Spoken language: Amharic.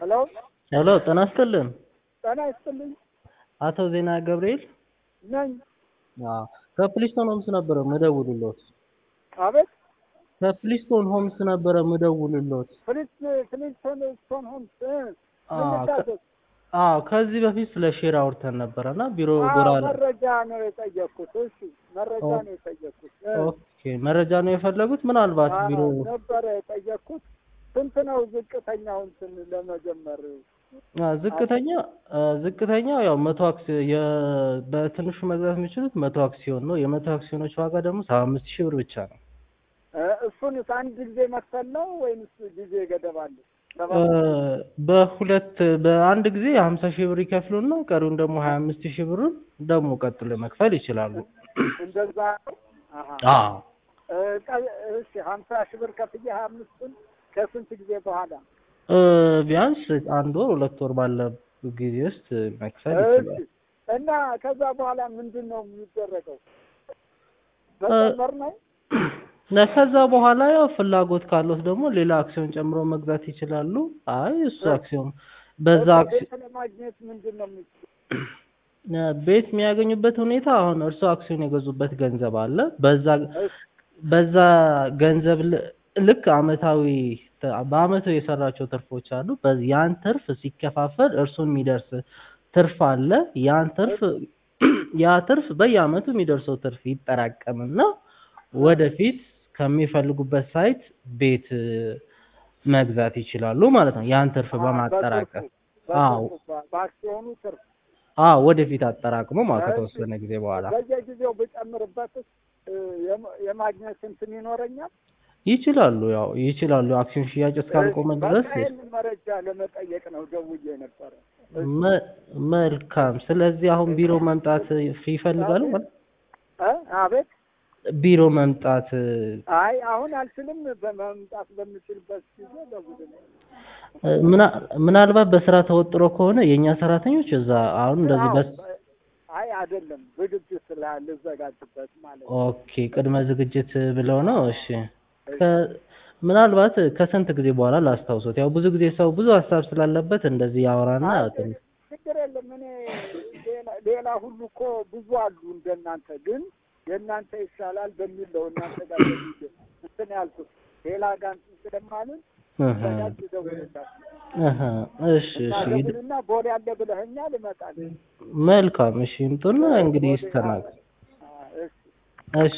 ሄሎ ሄሎ ጤና ይስጥልን። ጤና ይስጥልኝ አቶ ዜና ገብርኤል ነኝ። አዎ ከፕሊስቶን ሆምስ ነበረ ምደውልሎት። አቤት ከፕሊስቶን ሆምስ ነበረ ምደውልሎት። ፍሊስ ፍሊስቶን ስቶን ሆምስ እ፣ ምን አዎ ከ- ልታዘዝ? አዎ ከዚህ በፊት ስለ ሼር አውርተን ነበረ እና ቢሮ አዎ፣ ጎራ መረጃ ነው የጠየቅኩት። እሺ መረጃ ኦ- ነው የጠየቅኩት እ፣ ኦኬ መረጃ ነው የፈለጉት ምናልባት አዎ፣ ቢሮ ነበረ የጠየቅኩት። ስንት ነው ዝቅተኛው እንትን ለመጀመር? አ፣ ዝቅተኛ አ፣ ዝቅተኛው ያው መቶ አክሲ የ- በትንሹ መግዛት የሚችሉት መቶ አክሲዮን ነው። የመቶ አክሲዮኖች ዋጋ ደግሞ ሰባ አምስት ሺህ ብር ብቻ ነው። እ፣ እሱንስ አንድ ጊዜ መክፈል ነው ወይንስ ጊዜ ገደብ አለ? ሰባ እ፣ በሁለት በአንድ ጊዜ ሀምሳ ሺህ ብር ይከፍሉና ቀሪውን ደግሞ ሀያ አምስት ሺህ ብሩን ደግሞ ቀጥሎ መክፈል ይችላሉ። እንደዛ ነው? አሃ። አዎ እ፣ ቀ- እሺ ሀምሳ ሺህ ብር ከፍዬ ሀያ አምስቱን ከስንት ጊዜ በኋላ? እ፣ ቢያንስ አንድ ወር ሁለት ወር ባለ ጊዜ ውስጥ መክፈል እሺ ይችላል። እና ከዛ በኋላ ምንድን ነው የሚደረገው? መጨመር ነው? እና ከዛ በኋላ ያው ፍላጎት ካለት ደግሞ ሌላ አክሲዮን ጨምሮ መግዛት ይችላሉ። አይ እሱ አክሲዮን በዛ አክሲዮን ቤት ለማግኘት ምንድን ነው የሚ- ቤት የሚያገኙበት ሁኔታ አሁን እርሶ አክሲዮን የገዙበት ገንዘብ አለ። በዛ እሺ፣ በዛ ገንዘብ ል- ልክ አመታዊ ተ- በአመቱ የሰራቸው ትርፎች አሉ። በዚህ ያን ትርፍ ሲከፋፈል እርሱን የሚደርስ ትርፍ አለ። ያን ትርፍ ያ ትርፍ በየአመቱ የሚደርሰው ትርፍ ይጠራቀምና ወደፊት ከሚፈልጉበት ሳይት ቤት እ፣ መግዛት ይችላሉ ማለት ነው። ያን ትርፍ አዎ፣ በማጠራቀም በትርፉ፣ አዎ በትርፉ፣ በ- በአክሲዮኑ ትርፍ አዎ ወደፊት አጠራቅሞ ማለት እሺ። ከተወሰነ ጊዜ በኋላ በየጊዜው ብጨምርበትስ እ፣ የማ- የማግኘት እንትን ይኖረኛል? ይችላሉ። ያው ይችላሉ። አክሲዮን ሽያጭ እስካልቆመ እሺ፣ ድረስ በቃ ይህንን መረጃ ለመጠየቅ ነው ደውዬ ነበረ። እሺ፣ መ- መልካም። ስለዚህ አሁን ቢሮ መምጣት ይፈልጋሉ ማለት እ፣ አቤት ቢሮ መምጣት አይ አሁን አልችልም። በመምጣት በምችልበት ጊዜ ደውልልኝ። እ፣ ምና- ምናልባት በስራ ተወጥሮ ከሆነ የእኛ ሰራተኞች እዛ አሁን እንደዚህ በስ አይ አይደለም፣ ዝግጅት ስላለ ልዘጋጅበት ማለት ነው። ኦኬ ቅድመ ዝግጅት ብለው ነው። እሺ ከ- ምናልባት ከስንት ጊዜ በኋላ ላስታውሶት። ያው ብዙ ጊዜ ሰው ብዙ ሀሳብ ስላለበት እንደዚህ ያወራና አይ ትንሽ ችግር የለም። እኔ ሌላ- ሌላ ሁሉ እኮ ብዙ አሉ እንደናንተ፣ ግን የእናንተ ይሻላል በሚል ነው እናንተ ጋር ደውዬ እንትን ያልኩት። ሌላ ጋር እንትን ስለማልን እህ፣ ዘጋጅ ደውልላችሁ እህ፣ እሺ እና እሺ ይድ- ደውልና ቦሌ ያለ ብለኸኛል፣ እመጣለሁ። መልካም እሺ ይምጡና እንግዲህ ይስተናገድ አ፣ እሺ እሺ